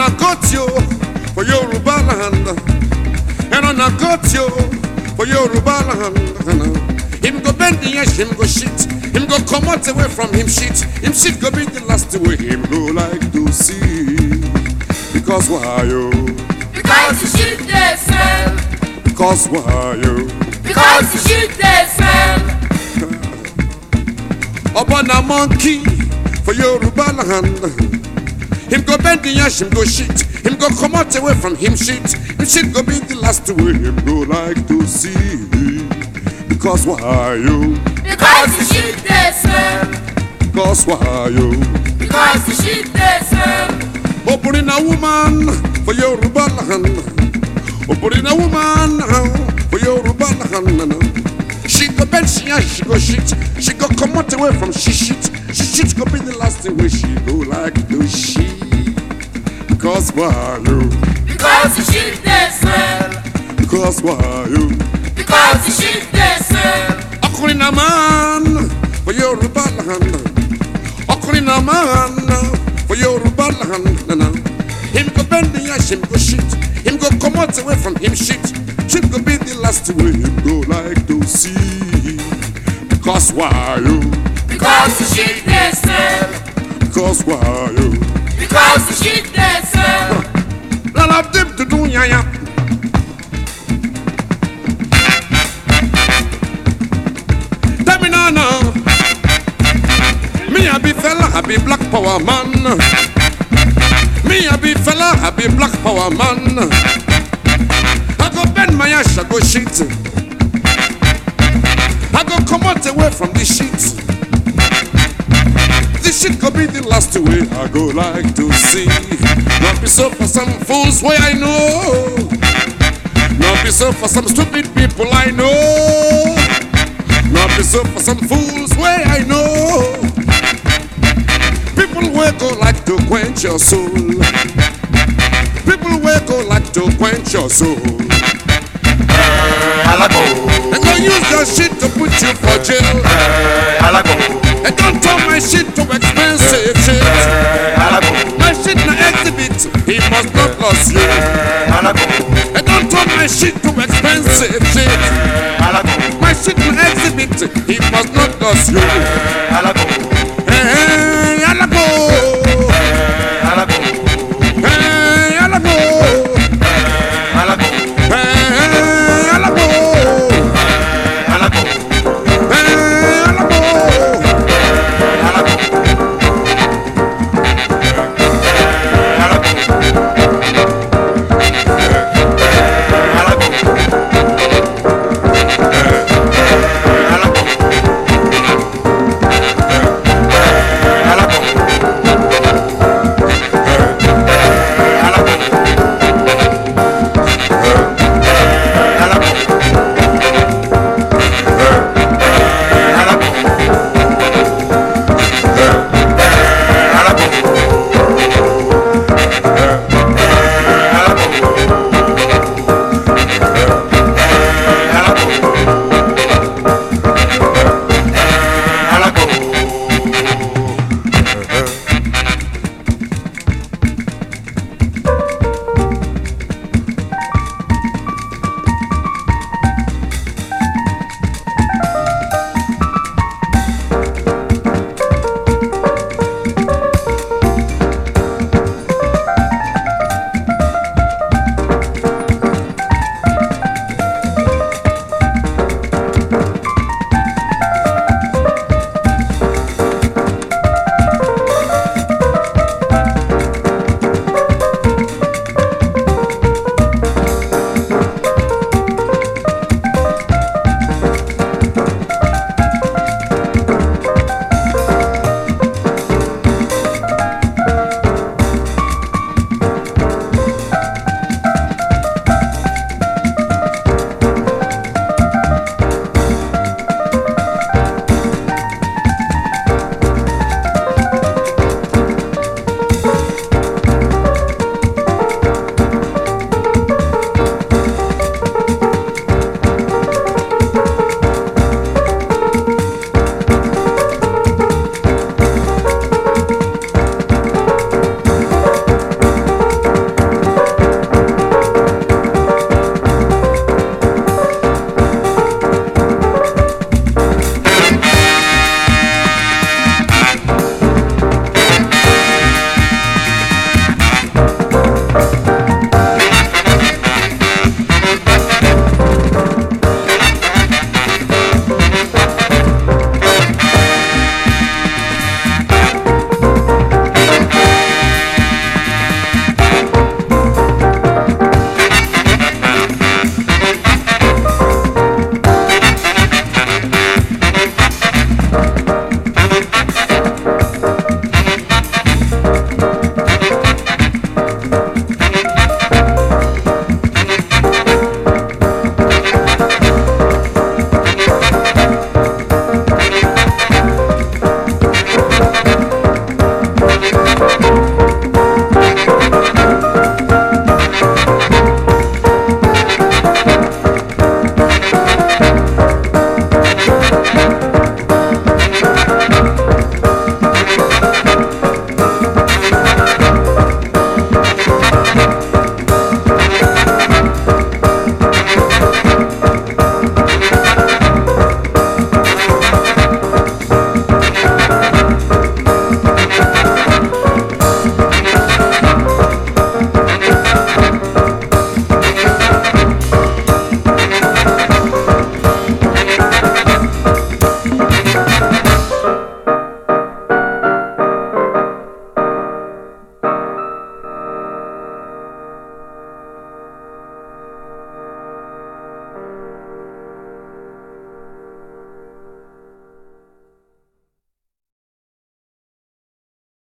a got you for Yoruba land. And on a got you for Yoruba land. Him go bend the edge, him go shit. Him go come out away from him shit. Him shit go be the last way him go like to see. Because why you? Because the shit they smell. Because why you? Because the shit they smell. Upon a monkey for Yoruba land. Him go bend the ash, him go shit. Him go come out away from him shit. Him shit go be the last way him go like to see. Because why you? Because the shit they smell. Because why you? Because the shit they smell. Opening a woman for Yoruba land. Opening a woman for Yoruba land. She go bend, she and she go shit. She go come out away from she shit. She shit go be the last thing where she go like to she. Because why you? Because the shit they smell. Because why you? Because the shit they smell. Ọkùnrin náà máa ń for Yoruba land. Ọkùnrin náà máa ń for Yoruba land. Him go bend the ash, him go shit. Him go come out away from him shit. Shit go be the last way him go like to see. Because why you? Because the shit they smell. Because why you? Because the shit they smell. Lala dip to do ya ya. Tell me now now. Me a be fella, I be black power man. Me a be fella, I be black power man. I go bend my ass, I go shit. I go come out away from this shit. This shit could be the last way I go like to see. Not be so for some fools way I know. Not be so for some stupid people I know. Not be so for some fools way I know. People will go like to quench your soul. People will go like to quench your soul. Alago, And go use your shit to put you for jail. alago, And don't turn my shit to expensive shit. alago, My shit na exhibit, he must not lose you. alago, And don't turn my shit to expensive shit. alago, My shit na exhibit, he must not lose you. alago,